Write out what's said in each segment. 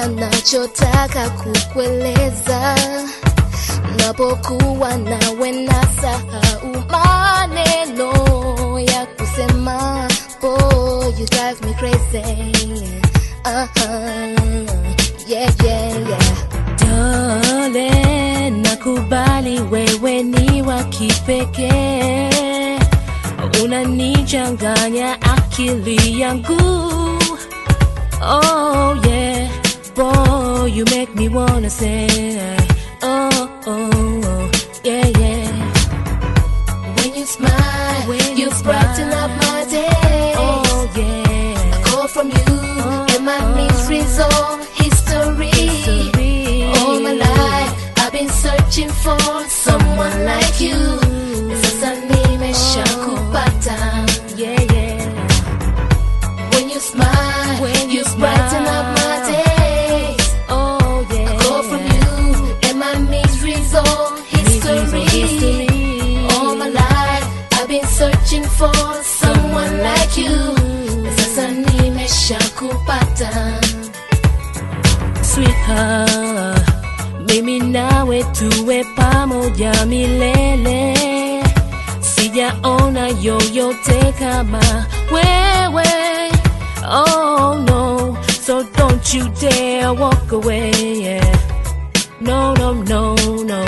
nachotaka kukueleza napokuwa nawe nasahau maneno ya kusema boy you drive me crazy uh-huh. yeah, yeah, yeah. Dole, nakubali wewe ni wa kipekee, unanichanganya akili yangu. Oh yeah, boy, you make me wanna say, oh oh, oh yeah yeah. when you smile When you you brighten smile. up my day Oh yeah, call from you and my misery's all history. History. All my life I've been searching for someone like you. Sasa nimeshakupata. yeah yeah. When you smile, When you you brighten up my smile. days. Oh yeah. Call from you and my misery's all history. History. All my life I've been searching for someone like you. Sasa nimeshakupata. Sweetheart, mimi nawe tuwe pamoja milele, sijaona yoyote kama wewe. Oh no, so don't you dare walk away. Yeah. No, no, no, no.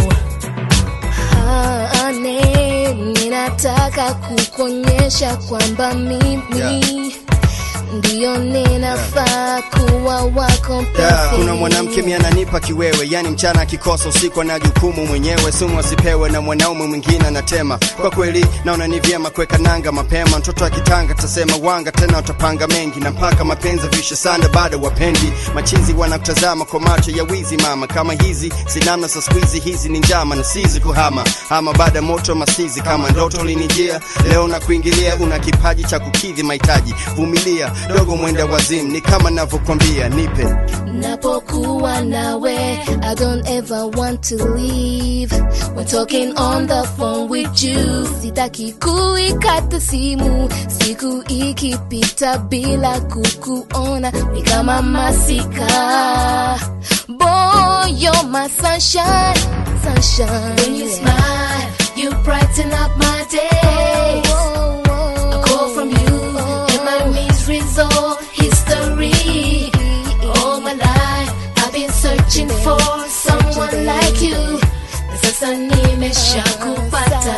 Ane, ninataka kukuonyesha kwamba mimi Yeah. ndiyo ninafaa kuwa wako Yeah, mpenzi. kuna mwanamke mi ananipa kiwewe, yani mchana akikosa usiku ana jukumu mwenyewe, sumu asipewe na mwanaume mwingine anatema. Kwa kweli naona ni vyema kuweka nanga mapema, mtoto akitanga tasema wanga tena utapanga mengi, na mpaka mapenzi vishe sana bado wapendi. Machinzi wanakutazama kwa macho ya wizi mama, kama hizi sinamna sa squeezy, hizi ni njama na sizi kuhama ama baada moto masizi, kama ndoto linijia leo na kuingilia, una kipaji cha kukidhi mahitaji, vumilia dogo mwenda wazimu, ni kama navyokwambia, nipe Napokuwa nawe, I don't ever want to leave. When talking on the phone with you, sitaki kuikata simu. Siku ikipita bila kukuona, ni kama masika. Boy, you're my sunshine, sunshine. When you smile, you brighten up my day. A call from you, and my misery's all history. All my life, I've been searching for someone like you. Sasa nimeshakupata.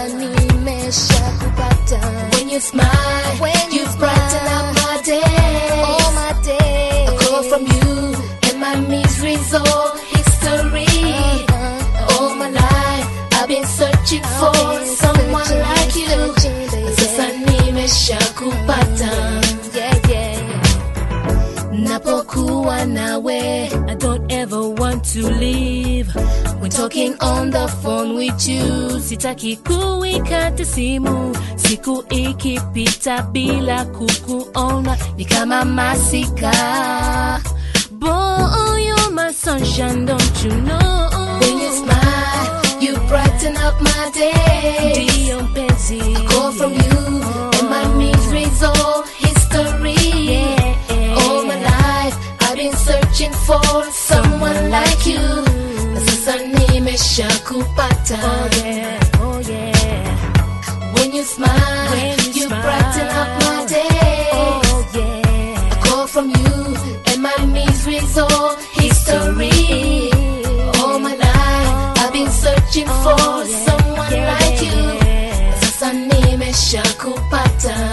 When you smile, you brighten up my day. All my day. A call from you, and my misery's all history. All my life, I've been searching for someone like you. Sasa nimeshakupata. Yeah, yeah. Napokuwa nawe, I don't ever want to leave. when talking on the phone with you. Sitaki kuikata simu, siku ikipita bila kukuona ni kama masika. Boy, you're my sunshine, don't you know? When you smile, you brighten up my day. Ndiyo mpenzi. Call from you, and my misery's all history. Yeah. All my life, I've been searching for someone like you. Sasa nimeshakupata. Oh yeah, oh yeah. When you smile, When you you smile. brighten up my day. Oh yeah. call from you, and my misery's all history. All my life, I've been searching for someone like you. Sasa nimeshakupata.